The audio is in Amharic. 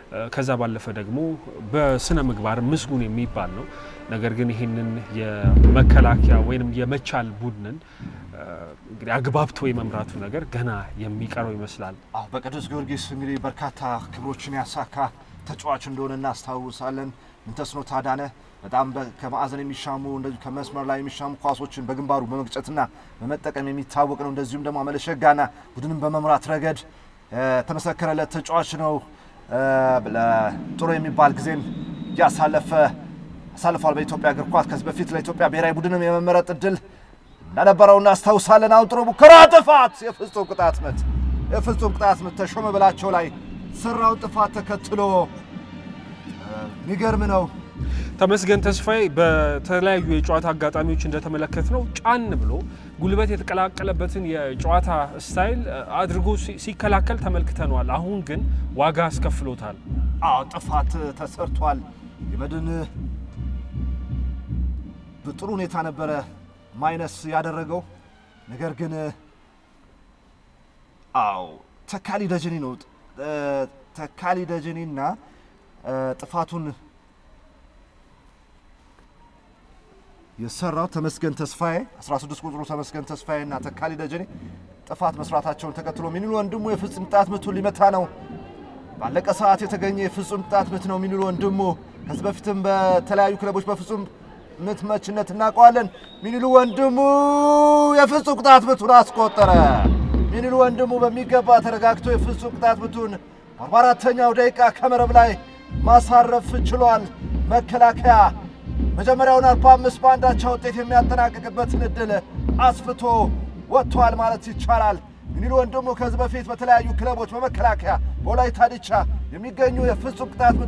ከዛ ባለፈ ደግሞ በስነ ምግባር ምስጉን የሚባል ነው። ነገር ግን ይህንን የመከላከያ ወይም የመቻል ቡድንን እንግዲህ አግባብቶ የመምራቱ ነገር ገና የሚቀረው ይመስላል። አዎ በቅዱስ ጊዮርጊስ እንግዲህ በርካታ ክብሮችን ያሳካ ተጫዋች እንደሆነ እናስታውሳለን። ምንተስኖት አዳነ በጣም ከማዕዘን የሚሻሙ እንደዚሁ ከመስመር ላይ የሚሻሙ ኳሶችን በግንባሩ በመግጨትና በመጠቀም የሚታወቅ ነው። እንደዚሁም ደግሞ አመለሸጋና ቡድንን በመምራት ረገድ ተመሰከረለት ተጫዋች ነው። ጥሩ የሚባል ጊዜን እያሳለፈ አሳልፏል በኢትዮጵያ እግር ኳስ። ከዚህ በፊት ለኢትዮጵያ ብሔራዊ ቡድንም የመመረጥ እድል እንደነበረው እናስታውሳለን። አሁን ጥሩ ሙከራ፣ ጥፋት፣ የፍጹም ቅጣት ምት የፍጹም ቅጣት ምት ተሾመ በላቸው ላይ ሰራውን ጥፋት ተከትሎ የሚገርም ነው። ተመስገን ተስፋዬ በተለያዩ የጨዋታ አጋጣሚዎች እንደተመለከት ነው ጫን ብሎ ጉልበት የተቀላቀለበትን የጨዋታ ስታይል አድርጎ ሲከላከል ተመልክተነዋል። አሁን ግን ዋጋ አስከፍሎታል። አዎ ጥፋት ተሰርቷል። የመድን በጥሩ ሁኔታ ነበረ ማይነስ ያደረገው ነገር ግን አዎ ተካሊ ደጀኔ ነው ተካሊ ደጀኔና ጥፋቱን የሰራው ተመስገን ተስፋዬ 16 ቁጥሩ ተመስገን ተስፋዬ እና ተካሊ ደጀኔ ጥፋት መስራታቸውን ተከትሎ ሚኒሉ ወንድሙ የፍጹም ቅጣት ምቱን ሊመታ ነው። ባለቀ ሰዓት የተገኘ የፍጹም ቅጣት ምት ነው ሚኒሉ ወንድሙ። ከዚህ በፊትም በተለያዩ ክለቦች በፍጹም ምት መችነት እናውቀዋለን። ሚኒሉ ወንድሙ የፍጹም ቅጣት ምቱን አስቆጠረ። ሚኒሉ ወንድሙ በሚገባ ተረጋግቶ የፍጹም ቅጣት ምቱን በአራተኛው ደቂቃ ከመረብ ላይ ማሳረፍ ችሏል። መከላከያ መጀመሪያውን 45 በአንዳቻ ውጤት የሚያጠናቅቅበትን እድል አስፍቶ ወጥቷል ማለት ይቻላል። ሚኒሉ ወንድሙ ከዚህ በፊት በተለያዩ ክለቦች በመከላከያ በወላይታ ዲቻ የሚገኙ የፍጹም ቅጣት